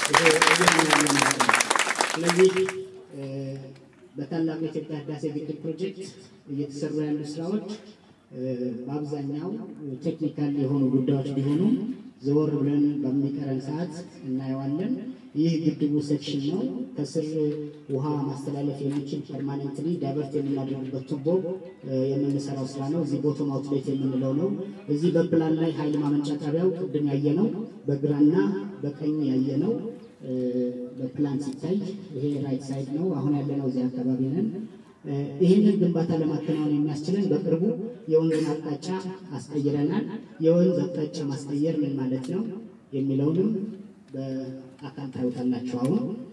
ይሄ እያልን ያለ ማለት ነው። ስለዚህ በታላቁ የኢትዮጵያ ህዳሴ ግድብ ፕሮጀክት እየተሰሩ ያሉ ስራዎች በአብዛኛው ቴክኒካል የሆኑ ጉዳዮች ቢሆኑም ዘወር ብለን በሚቀረን ሰዓት እናየዋለን። ይህ ግድቡ ሴክሽን ነው። ከስር ውሃ ማስተላለፍ የሚችል ፐርማኔንትሊ ዳይቨርት የምናደርግበት ቱቦ የምንሰራው ስራ ነው። እዚህ ቦቶም አውትሌት የምንለው ነው። እዚህ በፕላን ላይ ኃይል ማመንጫ ጣቢያው ቅድም ያየነው በግራና በቀኝ ያየነው በፕላን ሲታይ ይሄ ራይት ሳይድ ነው። አሁን ያለነው እዚህ አካባቢ ነን። ይህንን ግንባታ ለማከናወን የሚያስችለን በቅርቡ የወንዝን አቅጣጫ አስቀይረናል። የወንዝ አቅጣጫ ማስቀየር ምን ማለት ነው የሚለውንም በአካል ታዩታላችሁ አሁን